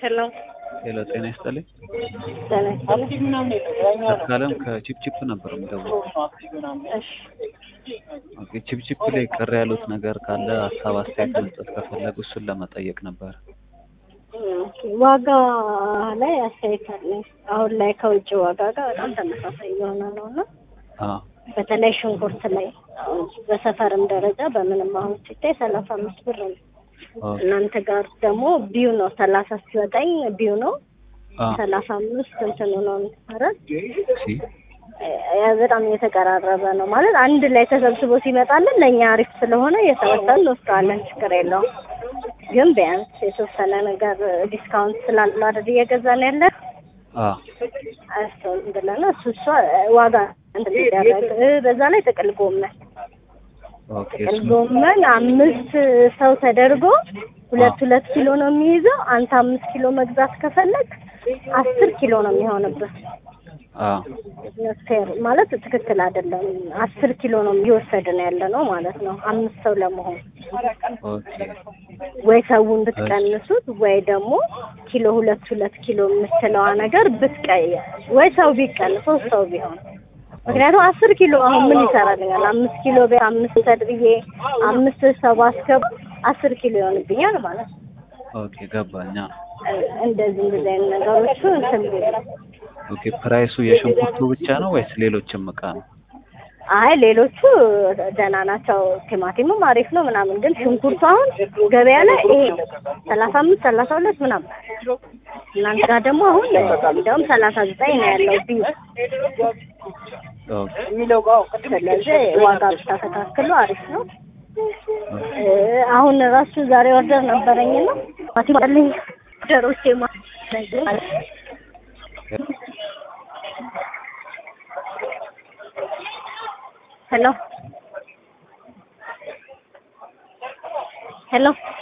ሄሎ ሄሎ ጤና ይስጥልኝ። ጤና ይስጥልኝ። ተካለም ከቺፕቺፕ ነበር የምደውለው። እሺ ኦኬ ቺፕቺፕ ላይ ቅር ያሉት ነገር ካለ ሀሳብ አስተያየት መስጠት ከፈለጉ እሱን ለመጠየቅ ነበር። ኦኬ፣ ዋጋ ላይ አስተያየት አለኝ። አሁን ላይ ከውጭ ዋጋ ጋር በጣም ተመሳሳይ እየሆነ ነው እና አዎ በተለይ ሽንኩርት ላይ አሁን በሰፈርም ደረጃ በምንም አሁን ሲታይ ሰላሳ አምስት ብር ነው። ኦኬ እናንተ ጋር ደግሞ ቢዩ ነው ሰላሳ ሲወጣኝ ቢዩ ነው አዎ ሰላሳ አምስት እንትኑ ነው ኧረ ሲ ያ በጣም የተቀራረበ ነው ማለት አንድ ላይ ተሰብስቦ ሲመጣልን ለእኛ አሪፍ ስለሆነ እየሰበሰብን እንወስደዋለን፣ ችግር የለውም። ግን ቢያንስ የተወሰነ ነገር ዲስካውንት ስላለው አይደል እየገዛን ያለ አዎ እሱን ብለን እሱ እሷ ዋጋ እንትን ሲደረግ እ በዛ ላይ ጥቅል ጎመን ኦኬ ጥቅል እሱን ጎመን አምስት ሰው ተደርጎ ሁለት ሁለት ኪሎ ነው የሚይዘው። አንተ አምስት ኪሎ መግዛት ከፈለግ አስር ኪሎ ነው የሚሆንብህ። አዎ ፌር ማለት ትክክል አይደለም። አስር ኪሎ ነው እየወሰድን ያለ ነው ማለት ነው አምስት ሰው ለመሆን ኦኬ ወይ ሰውን ብትቀንሱት ወይ ደግሞ ኪሎ ሁለት ሁለት ኪሎ የምትለዋ ነገር ብትቀየር ወይ ሰው ቢቀንስ ሶስት ሰው ቢሆን ምክንያቱም አስር ኪሎ አሁን ምን ይሰራልኛል? አምስት ኪሎ ቤ አምስት ሰድ ብዬ አምስት ሰው ባስገባ አስር ኪሎ ይሆንብኛል ማለት ነው። ኦኬ ገባኛ። እንደዚህ እንደዚህ አይነት ነገሮቹ እንትን ቢሉ ኦኬ ፕራይሱ የሽንኩርቱ ብቻ ነው ወይስ ሌሎችም እቃ ነው? አይ ሌሎቹ ደህና ናቸው። ቲማቲሙም አሪፍ ነው ምናምን፣ ግን ሽንኩርቱ አሁን ገበያ ላይ ይሄ ሰላሳ አምስት ሰላሳ ሁለት ምናምን እናንተ ጋር ደግሞ አሁን እንዲያውም ሰላሳ ዘጠኝ ነው ያለው ቢዩ። ኦኬ ስለዚህ ዋጋ ብታስተካክሉ አሪፍ ነው። እ አሁን ራሱ ዛሬ ወርደር ነበረኝና ቲማቲም አለኝ ደሮቼ ማ ሄሎ ሄሎ